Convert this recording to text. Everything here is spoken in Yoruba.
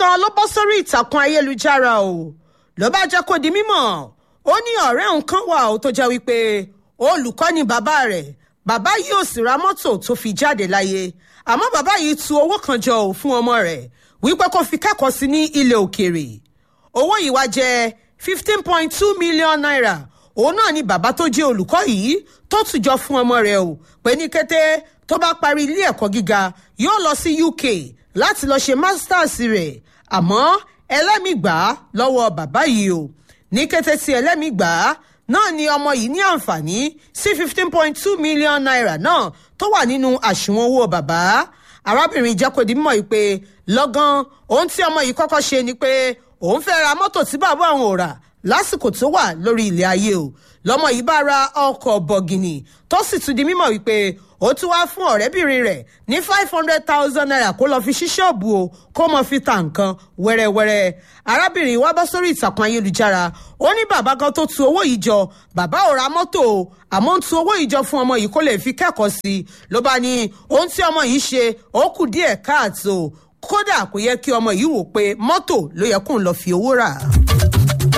kan ló bọ́ sórí ìtàkùn ayélujára o ló bá jẹ́ kó di mímọ̀ ó ní ọ̀rẹ́ òun kan wà ó tó jẹ́ wípé olùkọ́ ni bàbá rẹ̀ bàbá yìí ò sì ra mọ́tò tó fi jáde láyé àmọ́ bàbá yìí tu owó kan jọ ò fún ọmọ rẹ̀ wípé kó fi kẹ́kọ̀ọ́ sí ní ilẹ̀ òkèèrè owó yìí wá jẹ́ fifteen point two million naira òun náà ni bàbá tó jẹ́ olùkọ́ yìí tó tùjọ fún ọmọ rẹ̀ o pé ní kété tó bá parí ilé ẹ̀kọ́ gíga yóò lọ sí UK láti lọ ṣe masters rẹ̀ àmọ́ ẹlẹ́mìí gbà á lọ́wọ́ bàbá yìí o ní kété tí ẹlẹ́mìí gbà á náà ni ọmọ yìí ní àǹfààní sí fifteen point two million naira náà tó wà nínú àṣùwọ̀n owó bàbá arábìnrin jẹ́kọ̀dí mọ̀ pé lọ́gán ohun tí ọmọ yìí kọ́kọ́ ṣe ni pé òun fẹ́ ra mọ́tò tí bàbá òun ò rà lásìkò tó wà lórí ilẹ̀ ayé o lọ́mọ yìí bá ra ọkọ̀ bọ̀gìnì tó sì tún di mímọ̀ wípé ó tún wá fún ọ̀rẹ́bìnrin rẹ̀ ní five hundred thousand naira kó lọ́ọ́ fi ṣí ṣọ́ọ̀bù o kó mọ̀ fi ta nǹkan wẹ́rẹ́wẹ́rẹ́ arábìnrin wa bọ́ sórí ìtàkùn ayélujára ó ní bàbá kan tó tu owó yìí jọ bàbá ò ra mọ́tò o àmọ́ ń tu owó yìí jọ fún ọmọ yìí kó lè fi kẹ́kọ̀ọ́ sí i ló bá ní ohun tí ọmọ yìí ṣe ó kù díẹ̀ káàtó kódà kò yẹ kí ọmọ yìí wò pé mọ́tò ló yẹ kóun lọ́ọ́ fi owó rà.